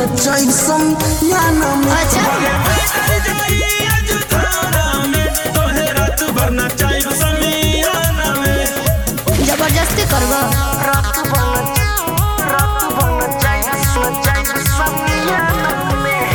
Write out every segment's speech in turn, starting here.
नचाई समियाना में अच्छा जबरदस्ती करबो रात बन रात बन नचाई नचाई समियाना में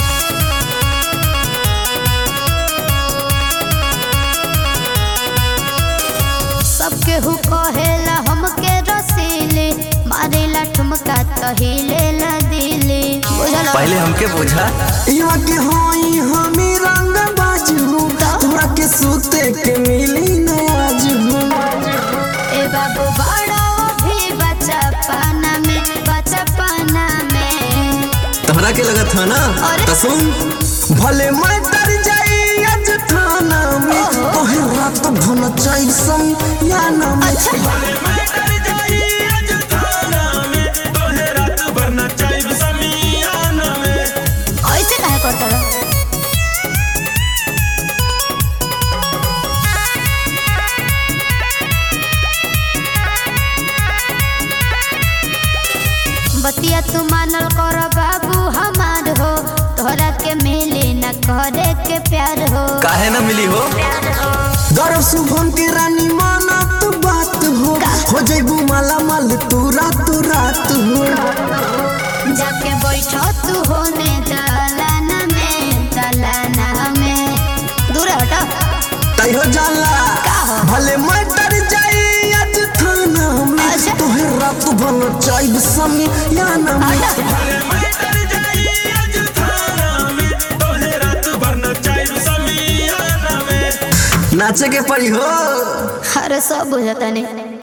सबके हु कहेला हमके रसीले मारेला ठुमका तहिले ला दिले बुझल पहले हमके बुझा यहाँ के होई हमी रंग बाजू तोरा के सूते के मिली नयाज ए बाबू बड़ा भी बच्चा पाना में बच्चा पाना में तोहरा के लगत था ना अरे। तो सुन भले मैं डर जाई आज थाना में तोहे रात भन चाई समियाना में अच्छा ऐसे काहे करता रहो? बतिया तू मानल कर बाबू हमार हो तोहरा के मिले न करे के प्यार हो काहे ना मिली हो गर्व शुभम के रानी माना तू बात हो हो जैबू माला माल तू रात रात हो जाके बैठो तू होने दलाना में दलाना में दूर हटो तै हो जाला भले मैं डर जाई आज थाना में अच्छा। तोहे रात भन चाई समियाना में नाचे के पड़ी हो अरे सब बुझता नहीं